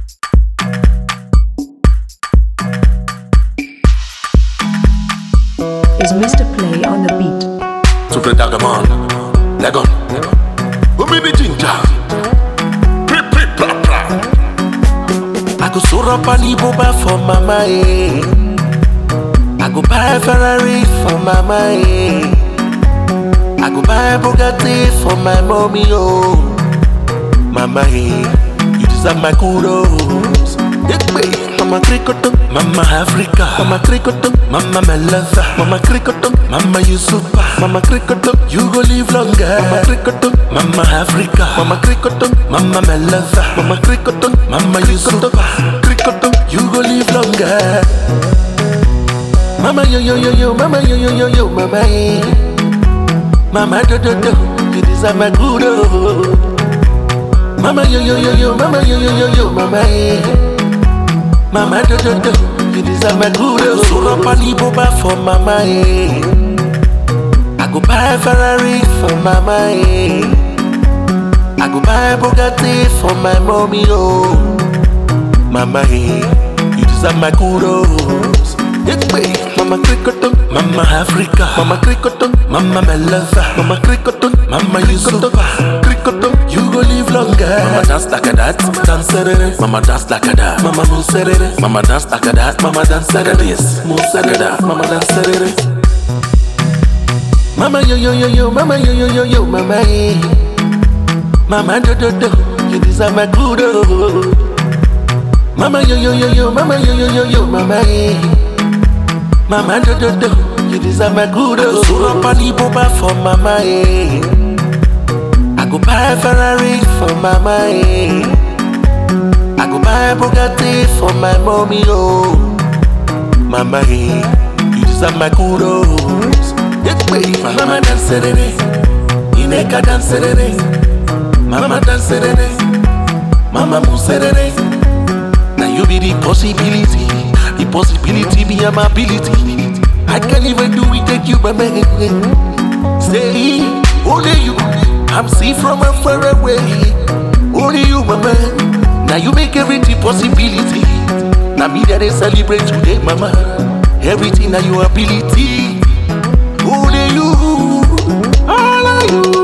is Mr. Play on the beat. Super Dagaman, Lagon, Umi the ginger, Pri pri pra pra. I go soar up an Iboba for mama, eh. I go buy a Ferrari for mama, eh. I go buy a Bugatti for my mommy, oh. Mama, eh. You deserve my kudos. Yeah, babe. Mama Krikoto, Mama Africa, Mama Krikoto, Mama Melasa, Mama Krikoto, Mama Yusufa, Mama Krikoto, you go live longer. Mama Krikoto, Mama Africa, Mama Krikoto, Mama Melasa, Mama Krikoto, Mama Yusufa, Krikoto, you go live longer. Mama yo yo yo yo, Mama yo yo yo yo, Mama eh. Mama do do do, you deserve my kudos. Mama yo yo yo yo, Mama yo yo yo yo, Mama eh. Mama do do do, you deserve my kudos. So up an Iboba for Mama eh. I go buy a Ferrari for Mama eh. I go buy a Bugatti for my mommy oh. Mama eh, you deserve my kudos. Yeah, babe. Mama Krikoton, Mama Africa, Mama Krikoton, Mama Melasa, Mama Krikoton, Mama Yusufa, Krikoton, you go live longer. Mama dance like a that, dance it, Mama dance like a that, Mama move it, Mama dance like a that, Mama dance like a this, move like a that, Mama dance it. Mama yo yo yo yo, Mama yo yo yo yo, Mama eh. Mama do do do, you deserve my kudos. Mama yo yo yo yo, Mama yo yo yo yo, Mama eh. Mama do do do, you deserve my kudos. So up an Iboba for Mama eh. I go buy a Ferrari for Mama eh. I go buy a Bugatti for my mommy oh. Mama eh, you deserve my kudos. Yeah, babe. Mama dance it, Ineka dance it, Mama dance it, Mama move it. Now you be the possibility, the possibility be my ability. I can't even do it, take you, mama. Say, only you, I'm see from a far away. Only you, mama. Now you make everything possibility. Now me that they celebrate today, mama. Everything now your ability. Only you, all of you.